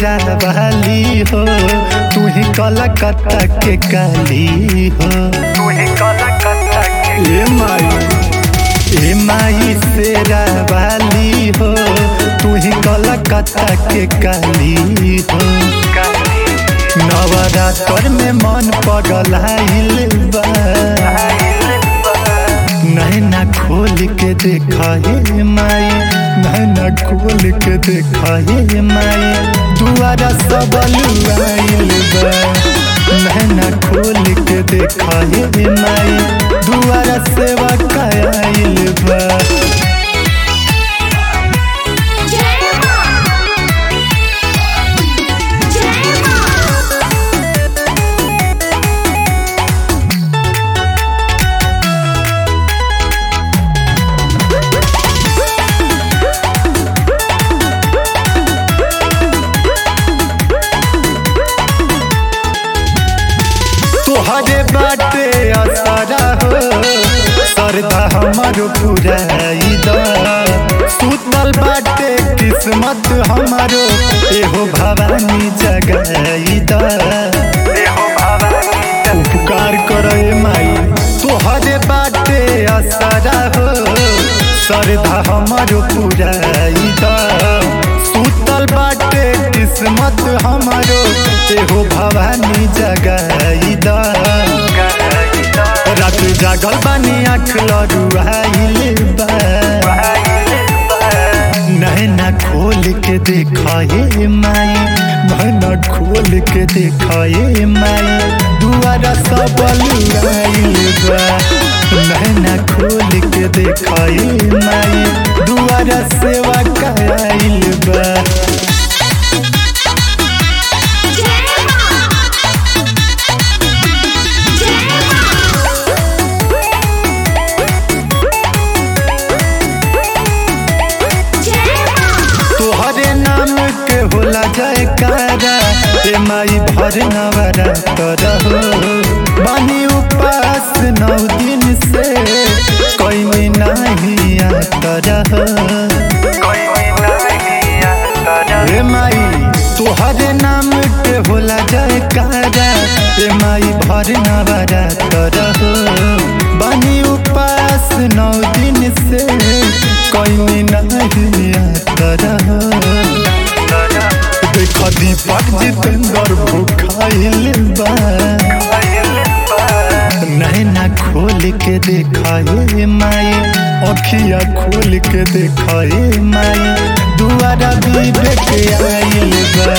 शेरा वाली हो तू ही कलकत्ता के काली हो तू ही कलकत्ता के ए माई ए माई शेरा वाली हो तू ही कलकत्ता के काली हो काली नवरात्र में मन पगलाइल बा नैना खोल के देखा हे माई नैना खोल के देखा हे माई दुआरा सब लुआइल बा नैना खोल के देखा हे माई दुआरा सेवा कायल बा जय मां जय मां तोहरे बाटे असरा हो सरदा हमर पुराई दा सुतल बाटे किस्मत हमारो एहो भवानी जगाई दा देहो भवानी उपकार करे माई तोहरे बाटे असरा हो सरदा हमर पुराई दा सुतल बाटे किस्मत हमारो एहो भवानी जगाई दा गईदा रात जागल बानी आँख लरुआइल बा नैना खोल के देखा हे माई नैना खोल के देखा हे माई दुआरा सब लुआइल बा नैना खोल के देखा हे माई दुआरा सेवा कराइल बा जय मां जय मां जय मां तोहरे नाम के होला जयकारा ए माई भर नवरा करहो बानी उपास नौ दिन से कोई नहीं करहो कोई नहीं आता ए माई तोहरे नाम के होला जयकारा ए माई भर नवरा करहो बानी उपास नौ दिन से कोई नहीं करहो देख दीपक जितेंद्र भूखाइल बा नैना खोल के देखा हे माई अखिया खोल के देखा हे माई दुआरा भी बेटे आइल बा